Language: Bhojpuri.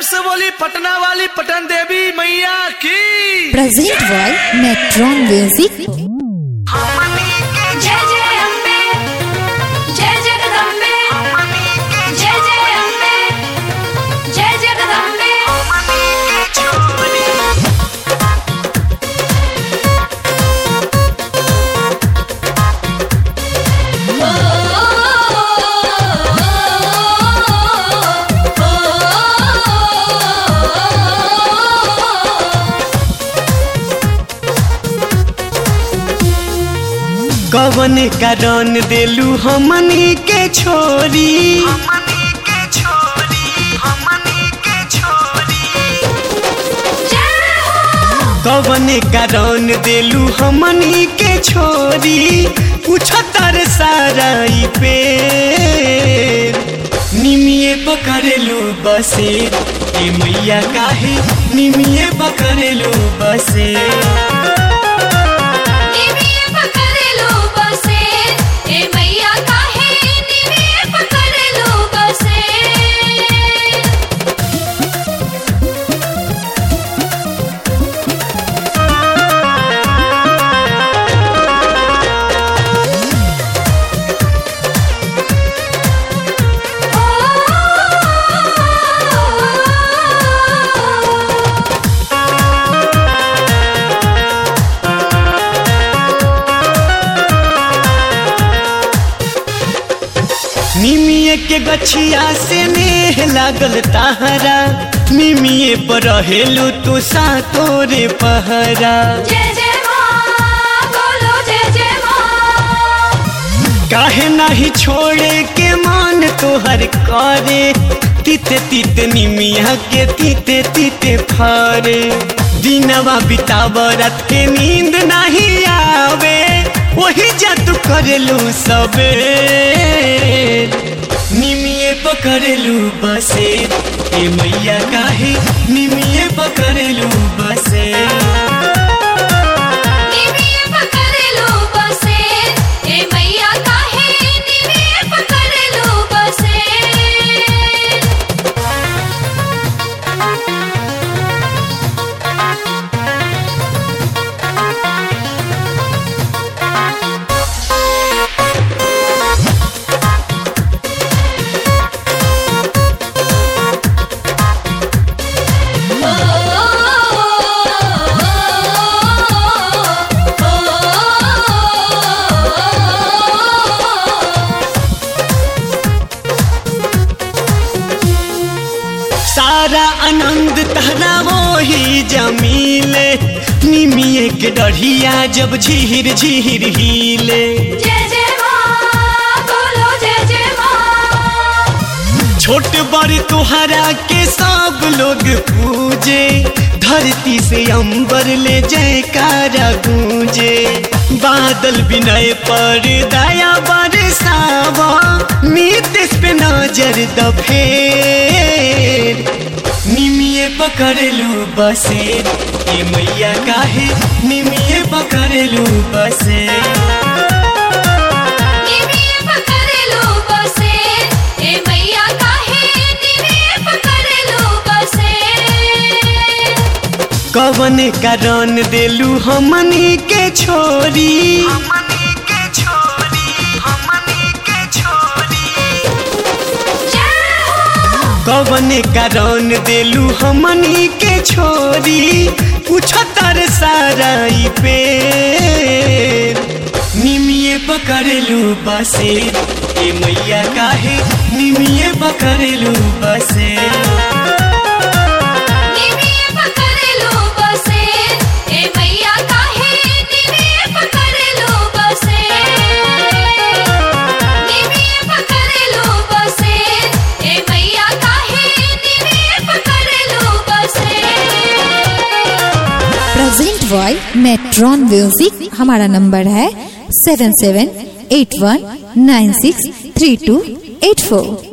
से बोली पटना वाली पटन देवी मैया की प्रेजेंट बाय मेट्रॉन म्यूजिक जय जय अम्बे जय जगदम्बे जय जय अम्बे जय जगदम्बे कवन कारण देलू हमनी के छोरी कवन कारण देलू हमनी के छोरी पूछतर सारा ई पे निमिये पकड़लू बसे ए मैया काहे निमिये पकड़लू बसे निमिये पकड़ लो बसे ए मैया काहे निमिये पकड़ लो बसे निमिये के गछिया से नेह लागल ताहरा निमिये पर रहेलू तू सातोरे पहरा जय जय माँ बोलो जय जय माँ काहे नाही छोड़े के मान तोहर करे तीते तीते निमिया के तीते तीते फारे दिनवा बितावरत के नींद नहीं आवे वही जतु करेलू सबे निमिये पकड़लू बसे ए मैया काहे निमिये पकड़लू बसे निमिये पकड़ लो बसे ए मैया काहे निमिये पकड़ लो बसे सारा आनंद तहरा वही जमीले निमिये के डढ़िया जब झीर झीर हिले जय जय माँ बोलो जय जय माँ छोट बड़ तुहरा के सब लोग पूजे धरती से अंबर ले जयकारा गूंजे बादल विनय पर दया बरसावा नीतीश पे नजर दफेर निमिये पकड़लू बसे ए मैया काहे निमिये पकड़लू बसे निमिये पकड़ लो बसे ए मैया काहे निमिये पकड़ लो बसे कवन कारण देलू हमनी के छोरी कवन कारण देलू हमनी के छोरी पूछतर सारा ई पे निमिये पकड़लू बसे ए मैया काहे निमिये पकड़लू बसे निमिये पकड़ लो बसे ए मैया काहे निमिये पकड़ लो बसे निमिये पकड़ लो बसे ए मैया काहे निमिये पकड़ लो बसे प्रेजेंट बाय मेट्रॉन म्यूजिक हमारा नंबर है seven seven eight one nine six three two eight फोर